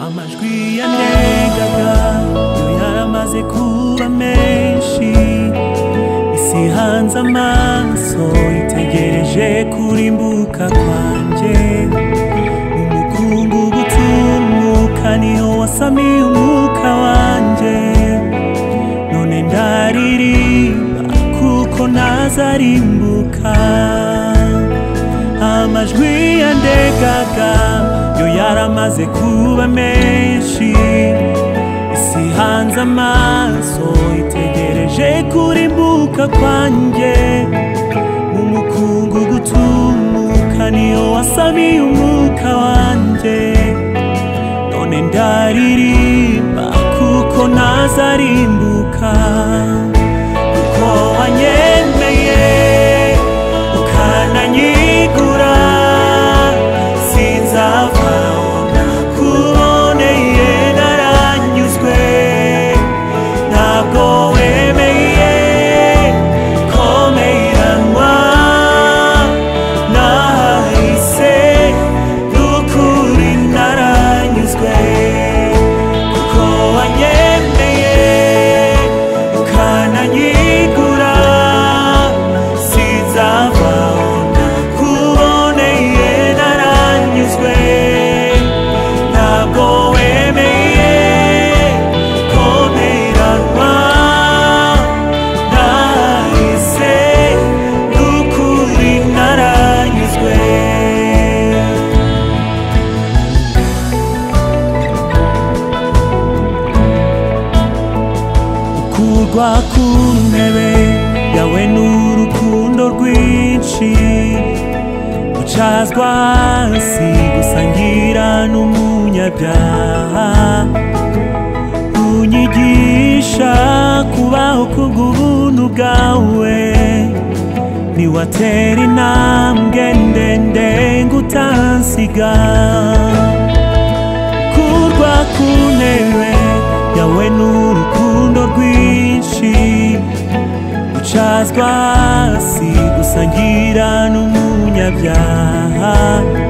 amajwi yanengaga yo yaramaze kuba menshi isi hanze amaso itegereje kurimbuka kwanjye umukungugu utumbuka niwo wasamiye umwuka wanjye none ndaririmba kuko ntazarimbuka amajwi yandegaga yo yaramaze kuba menshi isi hanze amaso itegereje kurimbuka kwanjye mu mukungu gutumuka niyo wasamiye umwuka wanjye none ndaririmba kuko ntazarimbuka kuko wanyemeye ukananyigura sinzava kuboneye naranyuzwe ntabwo wemeye komeranwa nahise n'ukuri naranyuzwe kuko wanyemeye ukananyigura sinzava kuboneye naranyuzwe ntabwo wemeye komeranwa nahise n'ukuri naranyuzwe gukurwa ku ntebe yawe n'urukundo rwinshi gucazwa hasi gusangira n'umunyabyaha unyigisha kubaho kubw'ubuntu bwawe niwatera intambwe ndende ngo utansiga kurwa ku ntebe yawe n'urukundo rwinshi gucazwa hasi gusangira n'umunyabyaha